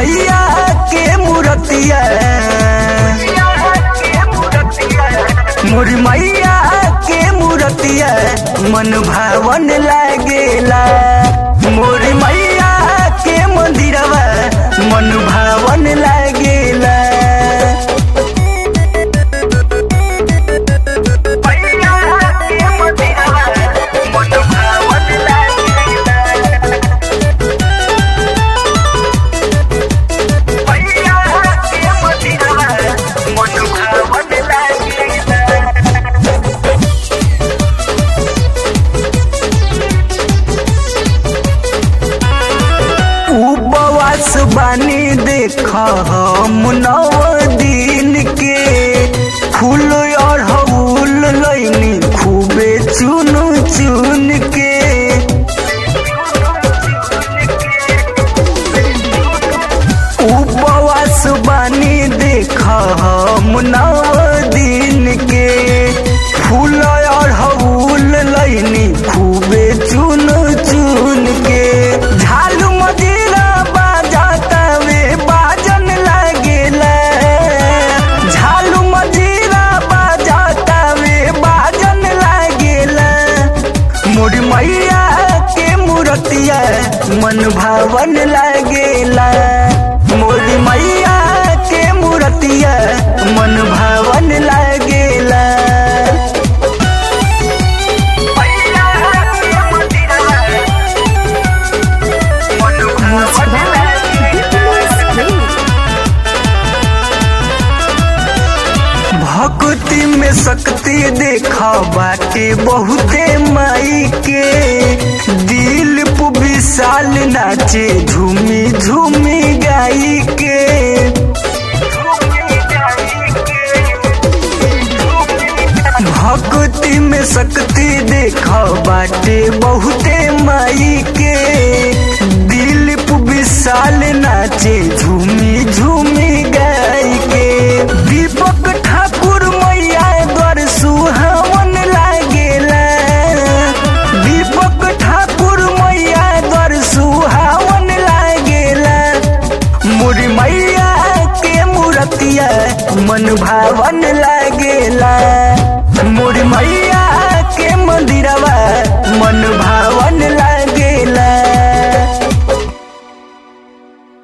मैया के मूर्तिया मोर मैया के मूर्तिया मन भावन लागेला मोर मैया के मंदिरवा मन भावन लागेला उपवास बानी देख हम नव दिन के फूल अड़हुल लैनी खूबे चुन चुन के उपवास बानी देख हम नव दिन के फूल अड़हुल लैनी खूबे चुन चुन के झालू मजीरा बाजाता वे बाजन लागेला झालू मजीरा बाजाता वे बाजन लागेला मोर मैया के मूर्तिया मन भावन लागेला मोर मैया के मूर्तिया मन भावन लागेला भक्ति में शक्ति देखा बाटे बहुते माई के दिल पु विशाल नाचे झूमी झूमी गाई के भक्ति में शक्ति देखा बाटे बहुते माई के दिल पु विशाल नाचे झूमी झूमी गाई के दीपक ठाकुर मैया द्वार सुहावन लागेला दीपक ठाकुर मैया द्वार सुहावन लागेला मोर मैया के मूर्तिया मन भावन लागे